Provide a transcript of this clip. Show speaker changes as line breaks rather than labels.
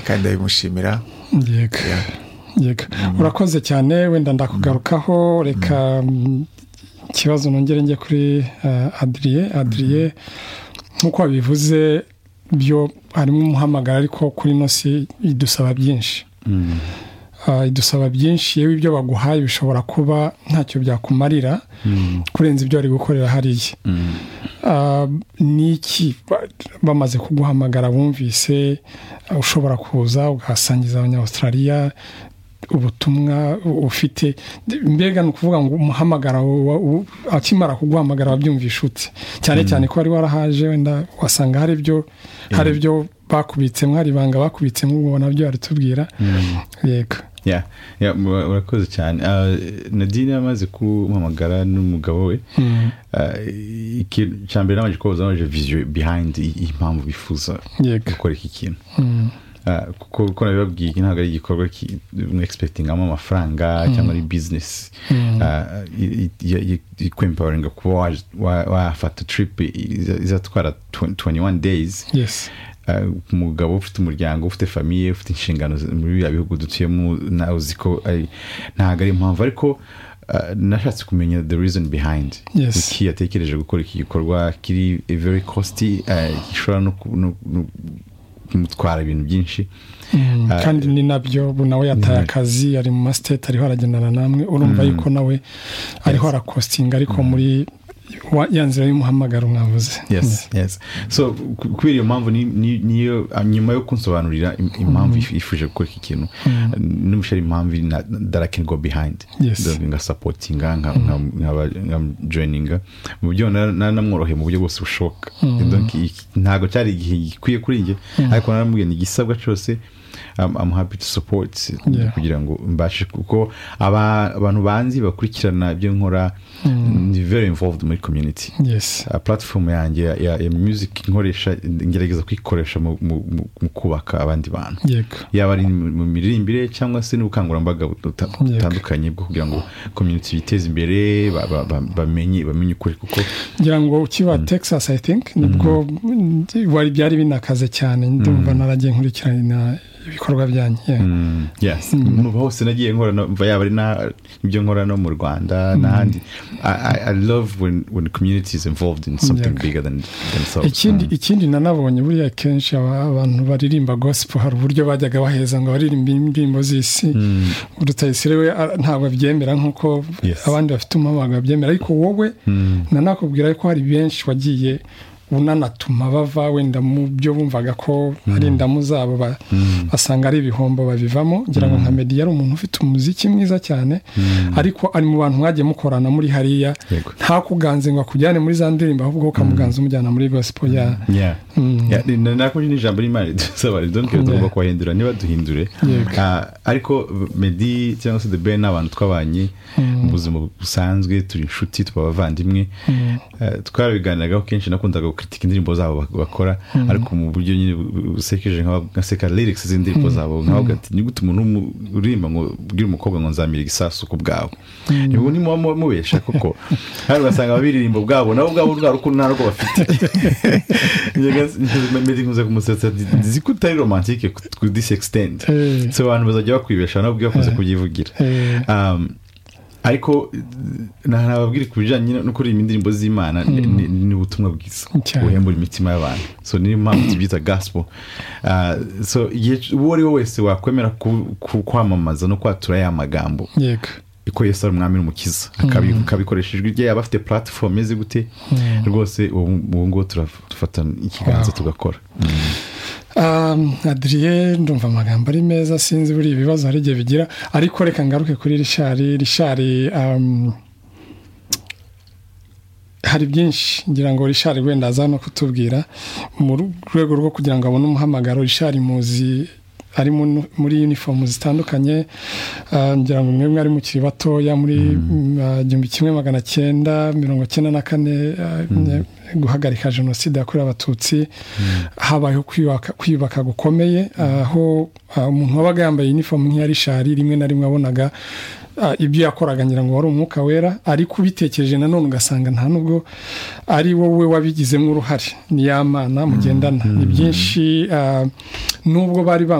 kandi ndabimushimira
yego urakoze cyane wenda ndakugarukaho reka ikibazo nongere njye kuri adiriye adiriye nk'uko wabivuze byo harimo umuhamagara ariko kuri ino si idusaba byinshi idusaba byinshi yewe ibyo baguhaye bishobora kuba ntacyo byakumarira kurenza ibyo wari gukorera hariya n'iki bamaze kuguhamagara bumvise ushobora kuza ugasangiza abanyawustraliya ubutumwa ufite mbega ni ukuvuga ngo umuhamagara akimara kuguhamagara wabyumvisha ute cyane cyane ko wari warahaje wenda wasanga hari ibyo hari ibyo bakubitsemo hari ibanga bakubitsemo ubona byo baritubwira yego
urakoze cyane nadine yamaze kumuhamagara n'umugabo we icya mbere nabanje kuba wabaje viziyo bihayindi impamvu bifuza gukora iki kintu kuko nabibabwiye iki ntabwo ari igikorwa mwegisipegingamo amafaranga cyangwa ari bizinesi ikwemporinga kuba wafata tiripu izatwara tuwenti wani deyizi umugabo ufite umuryango ufite famiye ufite inshingano muri biriya bihugu dutuyemo nawe uzi ko ntabwo ari impamvu ariko nashatse kumenya the reason behind iki yatekereje gukora iki gikorwa kiri very costi gishobora no kumutwara ibintu byinshi
kandi ni nabyo nawe yataye akazi ari mu masiteti ariho aragendana namwe urumva yuko nawe ariho arakositinga ariko muri ya nzira y'umuhamagaro mwavuze
so kubera iyo mpamvu niyo nyuma yo kunsobanurira impamvu yifuje gukora iki kintu n'umusheri impamvu darakenirwa behayindi ngasapotinga nkabajoyininga mu byo naramworoheye mu buryo bwose bushoboka ntabwo cyari igihe gikwiye kuri njye ariko naramubwiye igisabwa cyose I'm happy to support kugira ngo mbashe kuko abantu banzi bakurikirana ibyo nkora ni very involved muri community platform yanjye ya music nkoresha ngerageza kuyikoresha mu kubaka abandi bantu yaba ari mu miririmbire cyangwa se n'ubukangurambaga butandukanye bwo kugira ngo community biteze imbere bamenye bamenye ukuri kuko
ngira ngo ukiba texas i think nibwo byari binakaze cyane ndumva naragiye nkurikirana ibikorwa byanyu
muva hose nagiye nkora yaba ari ibyo nkora no mu rwanda n'ahandi i love when when community is involved in something bigger than themselves
ikindi ikindi nanabonye buriya kenshi abantu baririmba gospel hari uburyo bajyaga baheza ngo baririmba indirimbo z'isi rutayisire we ntabwo abyemera nk'uko abandi bafite umuhamagaro babyemera ariko wowe nanakubwira ko hari benshi wagiye unanatuma bava wenda mu byo bumvaga ko ari indamu zabo basanga ari ibihombo babivamo ngira ngo nka mediya ari umuntu ufite umuziki mwiza cyane ariko ari mu bantu mwagiye mukorana muri hariya ntakuganze ngo akujyane muri za ndirimbo ahubwo ukamuganza umujyana muri gospel ya
nakunye n'ijambo ry'imana ridusaba ridonke tugomba kubahindura niba duhindure ariko medi cyangwa se debe ni abantu twabanye mu buzima busanzwe turi inshuti tuba abavandimwe twarabiganiragaho kenshi nakundaga kritika indirimbo zabo bakora ariko mu buryo nyine busekeje nkaseka lyrics z'indirimbo zabo nkavuga ati nigute umuntu uririmba ngo ubwire umukobwa ngo nzamira igisasu ku bwawe niba ni mubesha koko hari ugasanga babiririmba ubwabo nabo ubwabo rwa rukundo nta rwo bafite medi nkuze kumusetsa nzi ko utari romantike ku this extent so abantu bazajya bakwibesha nabo ubwe bakunze kubyivugira ariko ntababwire ku bijyanye no kuririmba indirimbo z'imana ni ubutumwa bwiza buhembura imitima y'abantu so niyo mpamvu tubyita gaspo so uwo ari we wese wakwemera kwamamaza no kwatura ya magambo ko yesu ari umwami n'umukiza akabikoresha ijwi rye yaba afite puratifomu imeze gute rwose ubu ngubu turafata ikiganza tugakora
adiriye ndumva amagambo ari meza sinzi buri ibibazo hari igihe bigira ariko reka ngaruke kuri rishari rishari hari byinshi ngira ngo rishari wenda aza no kutubwira mu rwego rwo kugira ngo abone umuhamagaro rishari muzi ari muri yunifomu zitandukanye ngira ngo mwemwe ari mukiri batoya muri igihumbi kimwe magana cyenda mirongo cyenda na kane guhagarika jenoside yakorewe abatutsi habayeho kwiyubaka gukomeye aho umuntu wabaga yambaye yunifomu nk'iya rishari rimwe na rimwe wabonaga ibyo yakoraga ngira ngo wari umwuka wera ariko ubitekereje nanone ugasanga nta nubwo ari wowe wabigizemo uruhare ni ya mana mugendana ni byinshi nubwo bari bambaye